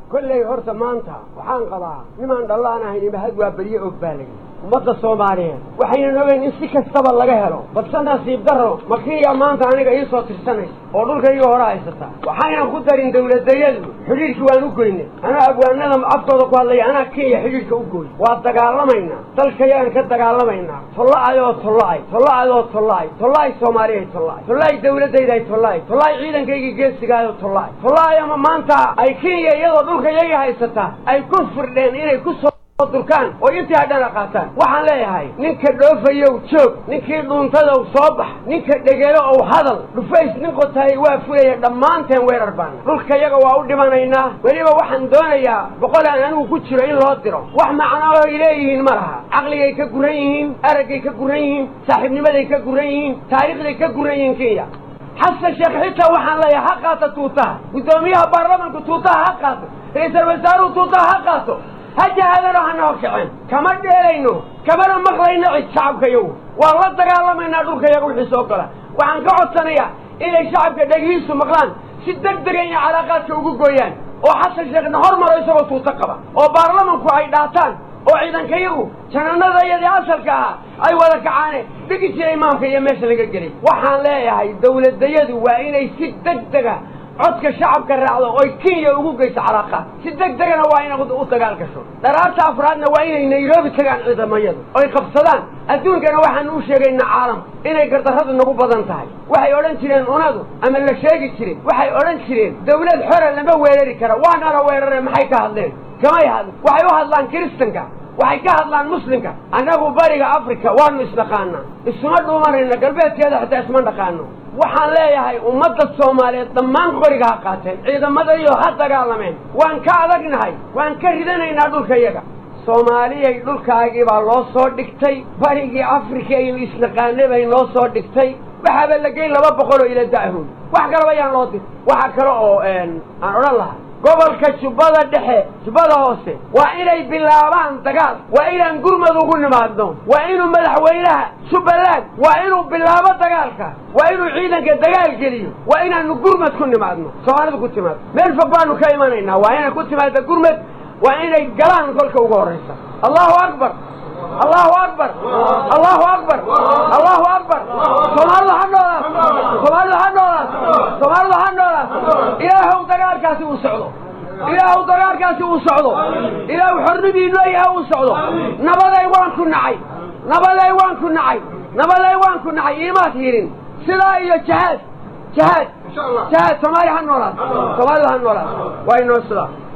kolley horta maanta waxaan qabaa nimaan dhallaan ahayn imahad waa berye og baa layi ummadda soomaaliyeed waxaynan ogeyn in si kastaba laga helo balse nasiib darro makiya maanta aniga ii soo tirsanaysa oo dhulkayga hore haysataa waxaynan ku darin dawladayadu xidhiidhkii waan u goynay anaa abwaanada aftooda ku hadlaya anaa kenya xidhiidhka u gooy waa dagaalamaynaa dalkayaan ka dagaalamaynaa tolla-ay oo tolla-ay tolla-ay oo tolla-ay tolla-ay soomaaliya tolla-ay tolla-ay dawladaydaay tolla-ay tolla-ay ciidankaygii geesigaayo tolla-ay tolla-ay ama maanta ay kenya iyadoo dhulkayaga haysataa ay ku firdheen inay ku soo durkaan oo intii hadhana qaataan waxaan leeyahay ninka dhoofayow joog ninkii dhuuntadow soo bax ninka dhegelo ow hadal dhufays nin qotahay waa fulaya dhammaanteen weerar baana dhulkayaga waa u dhimanaynaa weliba waxaan doonayaa boqol aan anigu ku jiro in loo diro wax macno ay leeyihiin ma laha caqligay ka guran yihiin araggay ka guran yihiin saaxiibnimaday ka guran yihiin taariikhday ka guran yihiin kenya xasan sheekh xitaa waxaan leeyahay ha qaata tuutaha guddoomiyaha baarlamanku tuutaha ha qaato ra-iisal wasaaruhu tuutaha ha qaato ha jahaadano ha noo kiceen kama dheelayno kamana maqlayno cid shacabkayagu waan la dagaalamaynaa dhulkayaga wixii soo gola waxaan ka codsanayaa inay shacabka dhegihiisu maqlaan si deg dega inay calaaqaadka ugu gooyaan oo xasan sheekhna hormaro isagoo tuuto qaba oo baarlamanku ay dhaataan oo ciidankayagu jananadayadii asalka ahaa ay wada kacaane dhigi jira imaamka iyo meesha laga gelay waxaan leeyahay dawladayadu waa inay si deg dega codka shacabka raacdo oy kenya ugu geyso calaaqaad si deg degana waa inay u dagaal gasho dharaarta afraadna waa inay nairobi tagaan ciidamayadu oy qabsadaan adduunkana waxaan u sheegaynaa caalamka inay gardarradu nagu badan tahay waxay odhan jireen unadu ama la sheegi jiray waxay odhan jireen dawlad xora lama weerari kara waana la weerare maxay ka hadleen kamay hadl waxay u hadlaan kiristanka waxay ka hadlaan muslimka annagu bariga africa waanu isdhaqaanaa isuma dhuumanayna galbeedkeeda xitaa isma dhaqaano waxaan leeyahay ummadda soomaaliyeed dhammaan qoriga ha qaateen ciidamadayo ha dagaalameen waan ka adagnahay waan ka ridanaynaa dhulkayaga soomaaliyay dhulkaagii baa loo soo dhigtay barigii africa aynu isnaqaanay bay noo soo dhigtay waxaaba la geyn laba boqol oo ila da'hood wax kalaba yaan loo dir waxa kale oo aan odhan lahaa gobolka jubbada dhexe jubbada hoose waa inay bilaabaan dagaal waa inaan gurmad ugu nimaadno waa inuu madaxweynaha jubbaland waa inuu bilaabo dagaalka waa inuu ciidanka dagaal geliyo waa inaanu gurmad ku nimaadno soomaalida ku timaado meel fog baanu ka imanaynaa waa inay ku timaada gurmad waa inay galaan kolka ugu horraysa allahu akbar allahu akbar allahu akbar allahu akbar soomaalida ha noolaas soomaalida ha noolaas soomaalida ha noolaas ilaahow dagaalkaasi uu socdo ilaahu dagaalkaasi uu socdo ilaahu xornidiinu ayaha uu socdo nabaday waan ku nacay nabaday waan ku nacay nabaday waan ku nacay iimaad hirin sidaa iyo jahaad jahaad jahaad soomaaliya ha noolaas soomaalida ha noolaas waa inoo sidaa